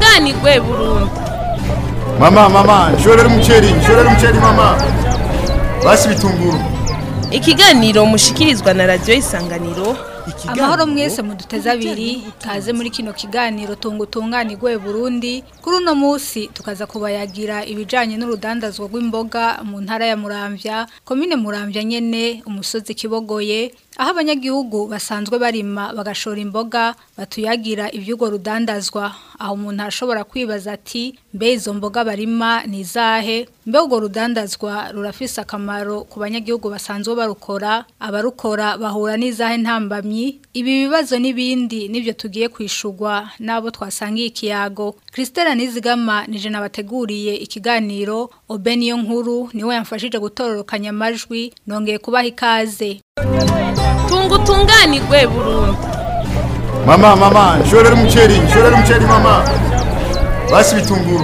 tunganirwe burundu Mama, mama, nshorera umuceri, nshorera umuceri mama. Basi bitunguru. ikiganiro mushikirizwa na radiyo isanganiro amahoro mwese muduteze abiri kaze muri kino kiganiro tunga utunganirwe Burundi kuri uno munsi tukaza kubayagira ibijanye n'urudandazwa rw'imboga mu ntara ya Muramvya komine Muramvya nyene umusozi kibogoye aho abanyagihugu basanzwe barima bagashora imboga batuyagira ivyugo rudandazwa aho umuntu ashobora kwibaza ati mbe izo mboga barima ni izahe mbe urwo rudandazwa rurafise akamaro ku banyagihugu basanzwe barukora abarukora bahura n'izahe ntambamyi ibi bibazo n'ibindi nibyo tugiye kwishurwa n'abo twasangiye ikiyago christelle nizigama nije nabateguriye ikiganiro obe niyo nkuru niwe yamfashije gutororokanya amajwi nongeye kubaha ikaze tunga utunganirwe burundu Mama, mama, nshorera umuceri, nshorera umuceri mama. Basi bitunguru.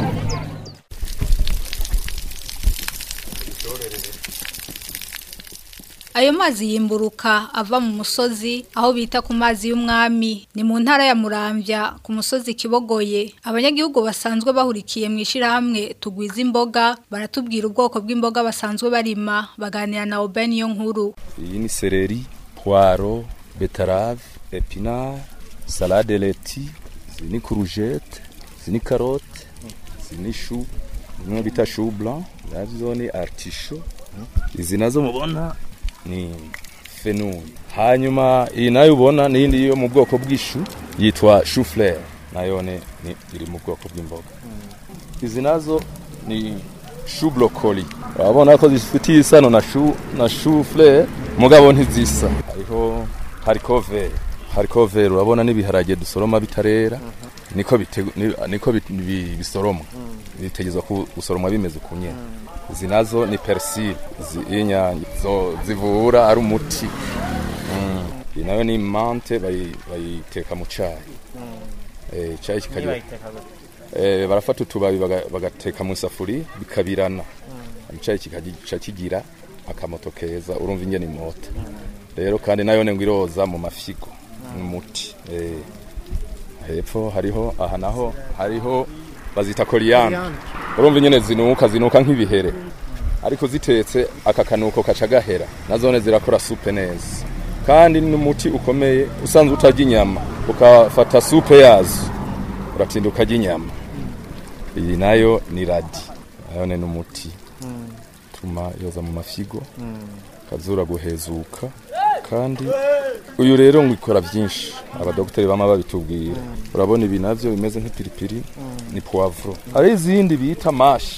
Ayo mazi yimburuka ava mu musozi aho bita ku mazi y'umwami ni mu ntara ya Muramvya ku musozi kibogoye abanyagihugu basanzwe bahurikiye mu ishirahamwe tugwiza imboga baratubwira ubwoko bw'imboga basanzwe barima baganira na Oben yo nkuru iyi ni seleri puwaro betarave epinari salade leti izi ni kurujete izi ni karote izi ni shu zimwe bita shu blanc nazo ni artisho izi nazo mubona ni fenui hanyuma iyi nayo ubona n'iyindi yo mu bwoko bw'ishu yitwa shu fleur nayo ni ni- iri mu bwoko bw'imboga izi nazo ni shu brocoli urabona ko zifitiye isano na shu na shu fleur mugabo ntizisa hariho hariko vere hariko vere urabona n'ibiharage dusoroma bitarera niko bitegu- ni- niko bit- bi- bisoromwa bitegezwa ku- gusoromwa bimeze uku nyene izi nazo ni persil z'inyanya zo zivura ari umuti Mm. iyi nayo ni mante bayi- bayiteka mu cayi Eh, icayi kikagira eh, barafata utubabi baga- bagateka mu isafuri bikabirana icayi kikagica kigira akamoto keza urumva ingene imota rero kandi nayo ngo iroza mu mafigo umuti eh, hepfo hariho aha naho hariho bazita koriyanda urumva ingene zinuka zinuka nk'ibihere ariko zitetse aka kanuko kaca gahera nazone zirakora supe neza kandi n'umuti ukomeye usanzwe utarya inyama ukafata supe yazo uratinda ukarya inyama iyi nayo ni radi nayo ni n'umuti tuma yoza mu mafigo kazura guhezuka kandi uyu rero ngo ikora byinshi abadogiteri bama babitubwira urabona ibi navyo bimeze nk'ipiripiri ni poivro hari izindi bita mashi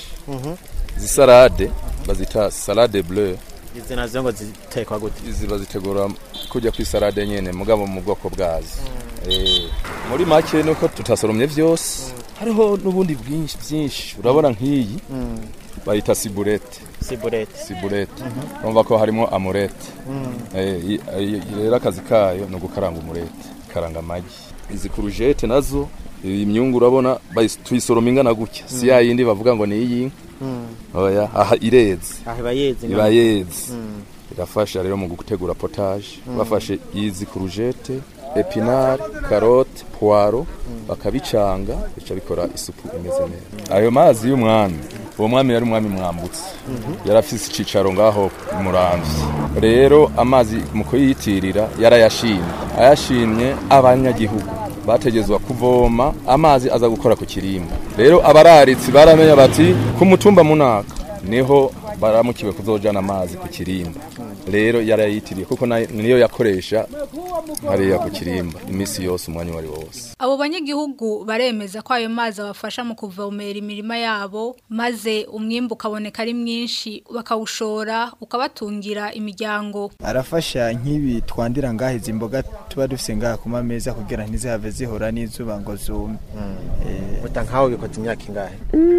zisarade bazita salade bleu izi nazo ngo zitekwa gute izi bazitegura kujya ku isarade nyene mugabo mu bwoko bwazo Eh, muri make nuko tutasoromye vyose hariho n'ubundi bwinshi byinshi urabona nk'iyi bayita siburete siburete siburete urumva ko harimo amurete Eh, i- i- rero akazi kayo ni ugukaranga umurete karanga amagi izi kurujete nazo iyi myungu urabona bayis- tuyisoroma ingana gutya si ya yindi bavuga ngo ni iy'inka oya aha ireze aha iba yeze iba yeze irafasha rero mu gutegura potage bafashe izi kurujete epinari karote puwaro bakabicanga bica bikora isupu imeze neza ayo mazi y'umwami uwo mwami yari umwami mwambutse yari afise icicaro ngaho muramvye rero amazi mu kuyitirira yarayashimye ayashimye abanyagihugu bategezwa kuvoma amazi aza gukora ku kirimba rero abararitsi baramenya bati ku mutumba munaka niho baramukiwe kuzojana amazi ku kirimba rero yarayitiriye kuko na- niyo yakoresha hariya ku kirimba iminsi yose umwanya uwo ari wo wose abo banyagihugu baremeza ko ayo mazi abafasha mu kuvomera imirima yabo maze umwimbu ukaboneka ari mwinshi bakawushora ukabatungira imiryango arafasha nk'ibi twandira ngaha izi mboga tuba dufise ngaha ku mameza kugira ntizihave zihora n'izuba ngo zume Eh, uta nkaho bikoze imyaka ingahe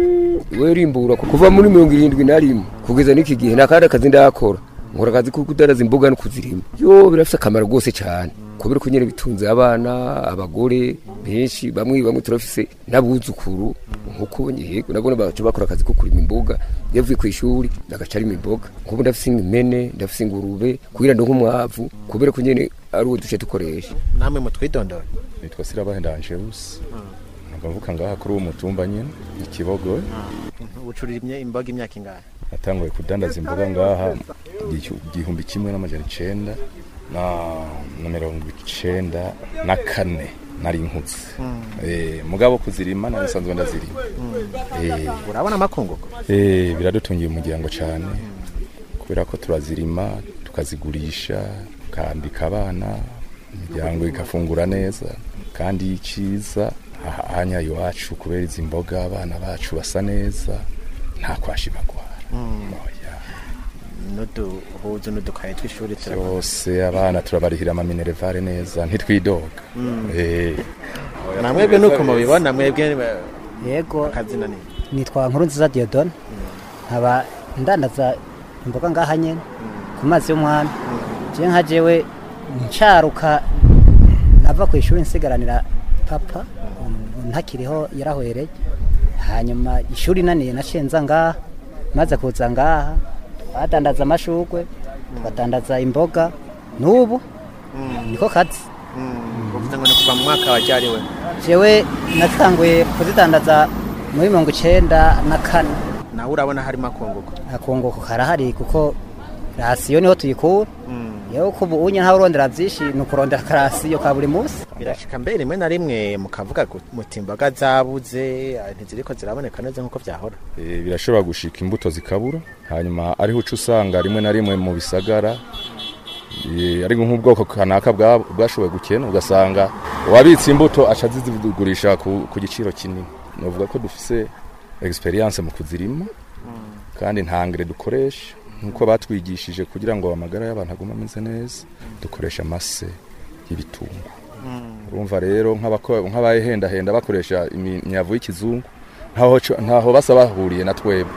we rimbura kuva muri mirongo irindwi na rimwe kugeza n'iki gihe nta kandi akazi ndakora nkora akazi ko kudaraza imboga no kuzirima yo birafite akamaro rwose cyane kubera ko nyine bitunze abana abagore benshi bamwe bamwe turafise n'abuzukuru nk'uko yego nabona baca bakora akazi ko kurima imboga iyo avuye ku ishuri agaca arima imboga nk'ubu ndafise impene ndafise ingurube kugira ngo nk'umwavu kubera ko nyine ari uwo duce dukoresha namwe mutwidondora nitwa sirabahenda angelus nagavuka ngaha kuri uwo mutumba nyine ikibogo ucurimye imboga imyaka ingahe natanguye kudandaza imboga ngaha igihu- igihumbi kimwe n'amajana icenda na na mirongo icenda na kane nari nkutse Eh, mugabo kuzirima nari nsanzwe ndazirima Eh, urabona amakunguko Eh, biradutungiye umuryango cyane kubera ko turazirima tukazigurisha tukambika abana imiryango igafungura neza kandi icyiza aha- ahanya iwacu kubera izi mboga abana bacu basa neza nta kwashi bagwara Oya. n'uduhuzu n'udukaye tw'ishuri turabona byose abana turabarihira amaminerevare neza ntitwidoga Eh, namwebwe nuko mubibona mwebwe yego akazina ni nitwa nkuru nziza diodone nkaba ndandaza imboga ngaha nyene ku mazi y'umwami je nka jewe ncaruka nava ku ishuri nsigaranira papa ubu ntakiriho yarahwereye hanyuma ishuri naniye naciye nza ngaha maze kuza ngaha badandaza amashurwe badandaza imboga n'ubu niko kazi uvuze ngo ni kuva mu mwaka wajyariwe jewe natanguye kuzidandaza muri mirongo icenda na kane nawe urabona harimo akunguko akunguko karahari kuko rasiyo niho tuyikura yewe ko ubu unye ntawe urondera byinshi ni ukurondera karasiyo ka buri munsi birashika mbere rimwe na rimwe mukavuga ngo muti imboga zabuze ah, ntiziriko ziraboneka neza nk'uko byahora Eh, birashobora gushika imbuto zikabura hanyuma ariho uca usanga rimwe na rimwe mu bisagara eh, ari nk'ubwoko kanaka bwa- bwashoboye gukena ugasanga uwabitse imbuto aca azigurisha ku, ku giciro kinini novuga ko dufise experience mu kuzirima kandi nta ngire dukoresha nkuko batwigishije kugira ngo amagara y'abantu agume ameze neza dukoresha amase y'ibitungwa urumva rero nk'abako- nk'abahendahenda bakoresha imyavu y'ikizungu ntaho co- ntaho basa bahuriye na twebwe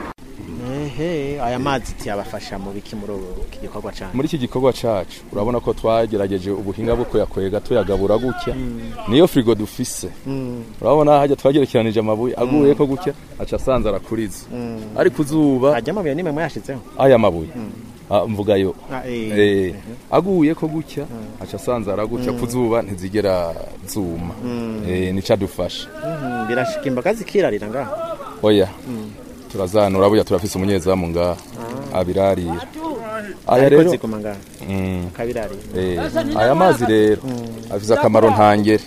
ehe aya mazi tiyabafasha mu biki muri ubu iki gikorwa cyane muri iki gikorwa cacu urabona ko twagerageje ubuhinga bwo kuyakwega tuyagabura gutya niyo frigo dufise urabona hajya twagerekeranije amabuye aguye ko gutya aca asanze arakuriza ari ku zuba ajya amabuye nimwe mwayashizeho aya mabuye Ah, mvuga yo Ah, eh. Eh, aguye ko gutya aca asanze aragutya ku zuba ntizigera zuma Eh, nica dufasha Mhm, birashika imboga zikirarira ngaha oya turazanura burya turafise umunyezamu ngaha abirarira aya ariko rero ziguma ngaha Mm. akabirarira Eh, aya mazi rero afise akamaro ntangere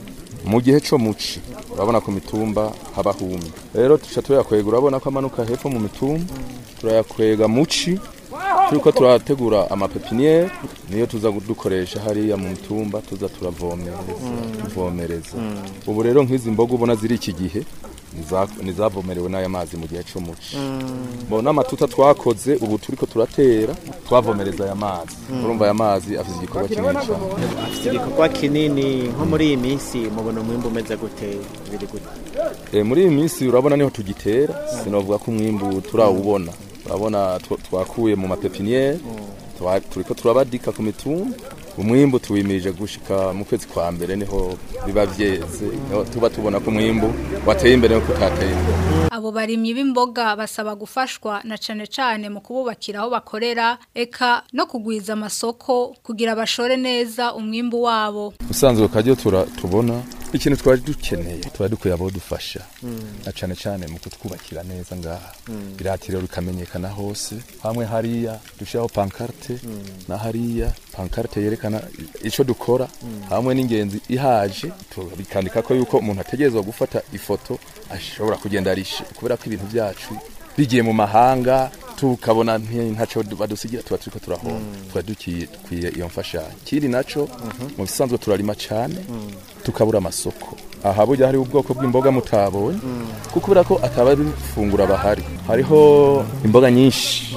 mu gihe co muci urabona ku mitumba haba humye rero tuca tuyakwega urabona ko amanuka hepfo mu mitumba turayakwega muci turiko turategura amapepiniere niyo tuza dukoresha hariya mu mitumba tuza turavomereza tuvomereza ubu rero nk'izi mboga ubona ziri iki gihe niza- nizavomerewe n'aya mazi mu gihe co muci mbona amatuta twakoze ubu turiko turatera twavomereza aya mazi urumva aya mazi afite igikorwa kinini cyane afite igikorwa kinini nko muri iyi minsi mubona umwimbu umeze gute biri gute e, muri iyi minsi urabona niho tugitera sinovuga ko umwimbu turawubona urabona tw- twakuye mu mapepiniere twa- turiko turabadika ku mitumba umwimbu tuwimirije gushika mu kwezi kwa mbere niho biba vyeze niho tuba tubona ko umwimbu wateye imbere no kutateye imbere Abo barimyi b'imboga basaba gufashwa na cane cane mu kububakira aho bakorera eka no kugwiza amasoko kugira bashore neza umwimbu wabo. usanzwe kajyo tura tubona ikintu twari dukeneye twari dukwiye abo dufasha na cane cane mu kutwubakira neza ngaha iratiro rikamenyekana hose hamwe hariya dushiraho pankarte na hariya pankarte yerekana ico dukora hamwe n'ingenzi ihaje tu- bikandika ko yuko umuntu ategerezwa gufata ifoto ashobora kugenda arishe kubera ko ibintu byacu bigiye mu mahanga tukabona nti- ntaco badusigira tuba turiko turahomba tuba dukwiye iyo mfashanyo kiri naco mu bisanzwe turarima cane tukabura amasoko aha burya hari ubwoko bw'imboga mutabonye kuko kubera ko ataba bifungura bahari hariho imboga nyinshi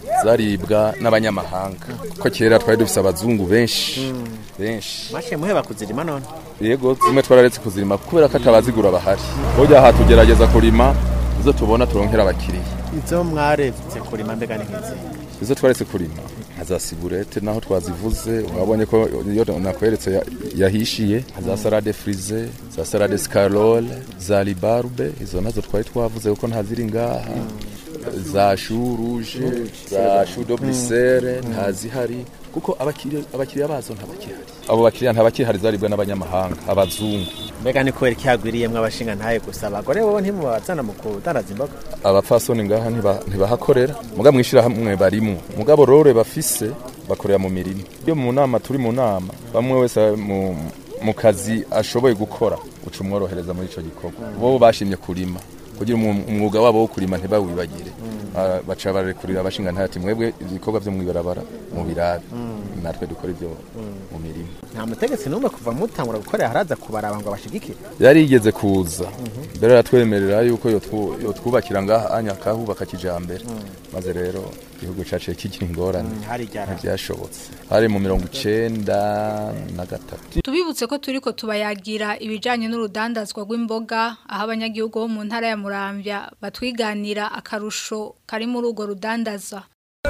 zaribwa n'abanyamahanga kuko kera twari dufise abazungu benshi benshi mashe muheba kuzirima none yego zimwe twararetse kuzirima kubera ko atabazigura bahari burya aha tugerageza kurima izo tubona turonkera abakiriya izo mwaretse kurima mbega ni nk'izi izo twaretse kurima za sigurete naho twazivuze wabonye ko iyo nakweretse ya- yahishiye za salade frize za salade scarole za libarbe izo nazo twari twavuze kuko ntaziri ngaha za chou rouge za chou de brisere ntazihari kuko abakiriya abakiriya bazo ntabakihari abo bakiriya ntabakihari zaribwa n'abanyamahanga abazungu mbega ni kubera iki hagwiriyemwo abashinga ntaye gusa abagore bobo ntimubazana mu kudandaza imboga abapfasoni ngaha ntiba- ntibahakorera muga mwishirahamwe barimwo mugabo rore bafise bakorera mu mirimo iyo mu nama turi mu nama bamwe wese mu, mu kazi ashoboye gukora uca umworohereza muri ico gikorwa bo bashimye kurima kugira umu- umwuga wabo wo kurima ntibawibagire Ah, baca barekurira abashinga ntati mwebwe ibikorwa vyo mwibarabara mu birabi natwe dukora ivyo mu mirimo nta mutegetsi n'umwe kuva mutangura gukorera haraza kubaraba ngo abashigikire yari yigeze kuza mbere aratwemerera yuko yotwu- yotwubakira ngaha anya kahubaka kijambere maze rero igihugu caciye kigira ingorane hari ryara ntivyashobotse hari mu mirongo icenda na gatatu Tubibutse ko turiko tubayagira ibijanye n'urudandazwa rw'imboga aho abanyagihugu bo mu ntara ya Muramvya batwiganira akarusho kari muri urwo rudandaza.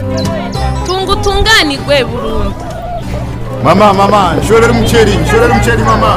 tunga utunganirwe burundu Mama, mama, nshorera umuceri, nshorera umuceri mama.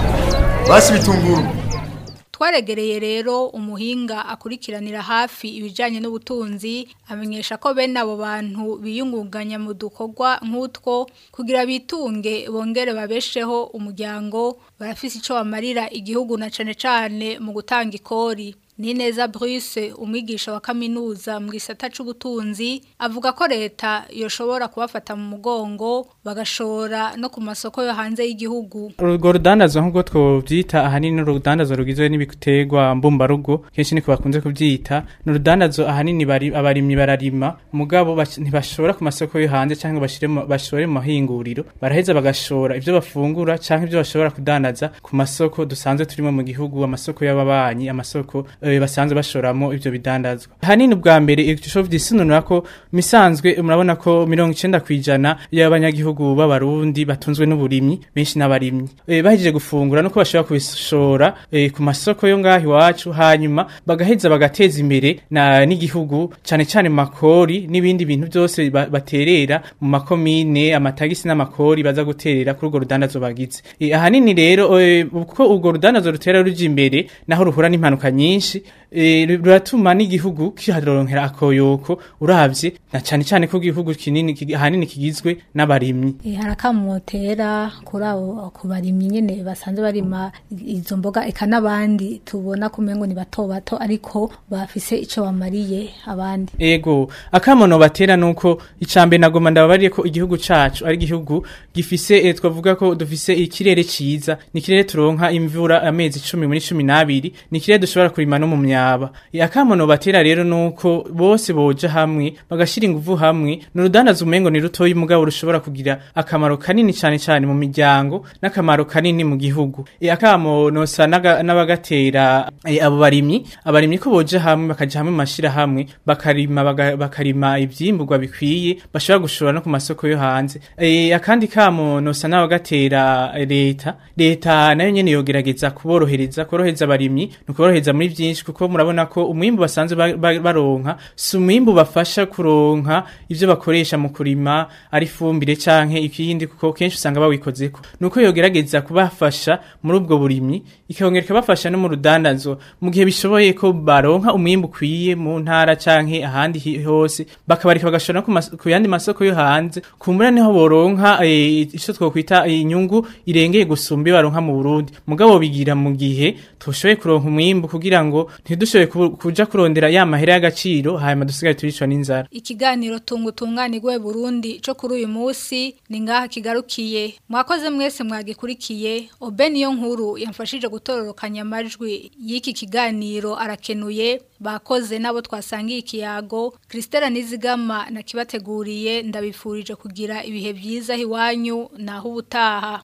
Basi bitunguru. Twaregereye rero umuhinga akurikiranira hafi ibijanye n'ubutunzi amenyesha ko bene abo bantu biyungunganya mu dukorwa nk'utwo kugira bitunge bongere babesheho umuryango barafise ico bamarira igihugu na cane cane mu gutanga ikori. Nineza Bruce umwigisha wa kaminuza mu gisata c'ubutunzi avuga ko leta yoshobora kubafata mu mugongo bagashora no ku masoko yo hanze y'igihugu. urwo rudandazwa nk'ubwo twobyita ahanini urudandazwa rugizwe n'ibiterwa mbumbarugo kenshi niko bakunze kubyita ni urudandazwa ahanini bari- abarimyi bararima mugabo bash- ntibashora ku masoko yo hanze cyangwa bashire mu- bashore mu mahinguriro baraheza bagashora ibyo bafungura cyangwa ibyo bashobora kudandaza ku masoko dusanzwe turimo mu gihugu amasoko y'ababanyi amasoko eh, basanzwe bashoramo ibyo bidandazwa ahanini ubwa mbere ico vyisununura ko misanzwe murabona ko mirongo icenda kw'ijana y'abanyagihugu b'abarundi batunzwe n'uburimyi benshi n'abarimyi e, bahejeje gufungura nuko bashobora kubishora e, ku masoko yo ngaho iwacu hanyuma bagaheza bagateza imbere na n'igihugu cane cane mu makori n'ibindi bintu byose ba, baterera mu makomine amatagisi n'amakori baza guterera kuri urwo rudandazo bagize e, ahanini rero e, uko urwo rudandazo rutera ruja imbere naho ruhura n'impanuka nyinshi e, ruratuma n'igihugu kiharonkera akoyoko uravye na cane cane ko igihugu kinini kigi- ahanini kigizwe n'abarimyi Eh, harakamotera kuri abo ku barimyi nyene basanzwe barima izo mboga eka n'abandi tubona kumengo ni bato bato ariko bafise ico bamariye abandi Ego, akamono batera nuko icambe nagoma ndababariye ko igihugu cacu ari igihugu gifise eh, twavuga ko dufise ikirere ciza ni ikirere turonka imvura amezi 10 muri 12 ni ikirere dushobora kurima no mu myaba E, akamono batera rero nuko bose boja hamwe bagashira inguvu hamwe n'urudandaza umengo ni rutoyi mugabo rushobora kugira akamaro kanini cane cane mu miryango n'akamaro kanini mu gihugu e, akamono sa naga- n'abagatera e, abo barimyi abarimyi ko boja hamwe bakaja hamwe mu mashirahamwe bakarima baga- bakarima ivyimburwa bikwiye bashobora gushora no ku masoko yo hanze e, akandi kamo nosa n'abagatera leta leta nayo nyene yogerageza kuborohereza korohereza abarimyi no kuborohereza muri vyinshi kuko murabona ko umwimbu basanzwe ba- ba- baronka si umwimbu bafasha kuronka ivyo bakoresha mu kurima ari fumbire canke ikindi kuko kenshi usanga bawikozeko nuko yogerageza kubafasha muri ubwo burimyi ikongera ikabafasha no mu rudandazo mu gihe bishoboye ko baronka umwimbu ukwiye mu ntara canke ahandi hi- hose bakabarika bagashora no ku mas- ku yandi masoko yo hanze kumbura niho boronka eh, ico twokwita inyungu irengeye gusumba iyo baronka mu Burundi mugabo bigira mu gihe tushoboye kuronka umwimbu kugira ngo ntidushoboye ku- kuja kurondera ya mahera y'agaciro hanyuma dusigaye turicwa n'inzara ikiganiro tunga utunganirwe Burundi co kuri uyu musi ni ngaha kigarukiye mwakoze mwese mwagikurikiye Oben yo nkuru yamfashije gutororokanya amajwi y'iki kiganiro arakenuye bakoze nabo twasangiye ikiyago Christella Nizigama nakibateguriye ndabifurije kugira ibihe byiza hiwanyu naho ubutaha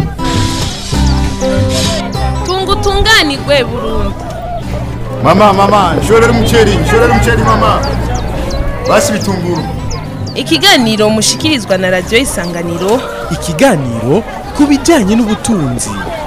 tunga utunganirwe burundu Mama, mama, nshorera umuceri, nshorera umuceri mama. Basi bitunguru. ikiganiro mushikirizwa na radiyo isanganiro ikiganiro ku bijyanye n'ubutunzi